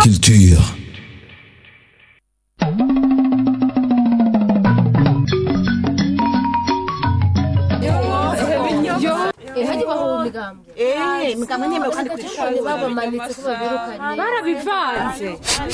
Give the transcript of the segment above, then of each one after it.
Culture. hajya baho imigambwe Eh, imigambwe ntiyemewe kandi ku ishuri. babamanitse ko babirukanye barabivanze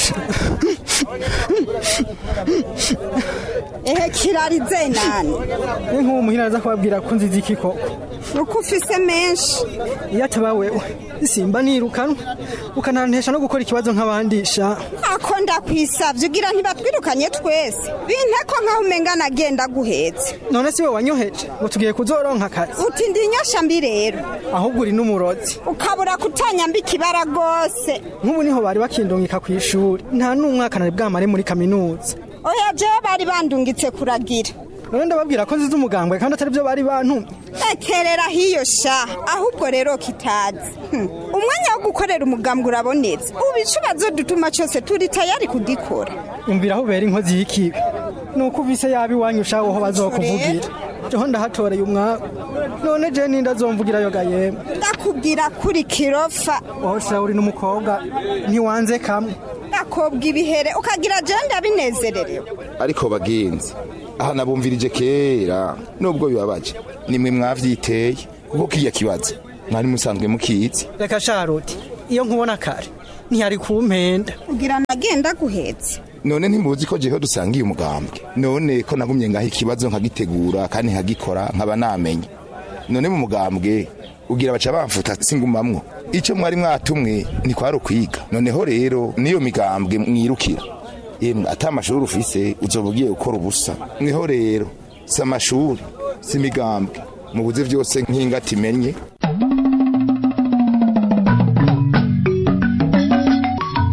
ehe kirarize nani ni nk'uwo muhira aza kubabwira ko nziza iki koko uko ufise menshi iyo ataba wewe simba nirukanwa ukanantesha no gukora ikibazo nk'abandi sha ako ndakwisavye ugira ntibatwirukanye twese binteko nkaho umenga nagenda guhetse none si we wanyoheje ngo tugiye kuzoronka akazi uti ndi inyosha mbi rero ahubwo uri n'umurozi ukabura kutanyamba ikibara rwose nk'ubu niho bari bakindungika ku ishuri nta n'umwaka nari bwamare muri kaminuza oya jewe bari bandungitse kuragira none ndababwira ko nziza umugambwe kandi atari byo bari bantumye ekerera hiyo sha ahubwo rero kitazi Hmm. umwanya wo gukorera umugambwe urabonetse ubu icubazo dutuma cyose turi tayari kugikora umvira aho ubera inkozi y'ikibi ni uko uvise yaba iwanyu ushaho aho bazokuvugira jeho ndahatoreye umwaku none je ninda azomvugirayo ga yemwe ndakubwira kuri kirofa wowe sha uri n'umukobwa ntiwanze kamwe ndakobwa ibihere ukagira jewe ndabinezererewe ariko bagenzi aha nabumvirije kera nubwo bibabaje nimwe mwavyiteye kuko kiriya kibazo mwari musanzwe mukizi reka sharuti iyo nkubona kare ntiyari kumpenda kugira nagenda guhetse none ntimuzi ko jeho dusangiye umugambwe none ko nagumye ngaho ikibazo nkagitegura kandi nkagikora nkaba namenye none mu mugambwe ugira baca bamfuta singumamwo ico mwari mwatumwe ntikwari ukwiga noneho rero niyo migambwe mwirukira yemwe ata amashuri ufise uzoba ugiye gukora ubusa mweho rero si amashuri si imigambwe mubuze vyose nk'ingati imenye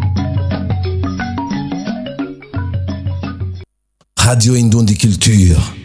Radio Indundi Culture.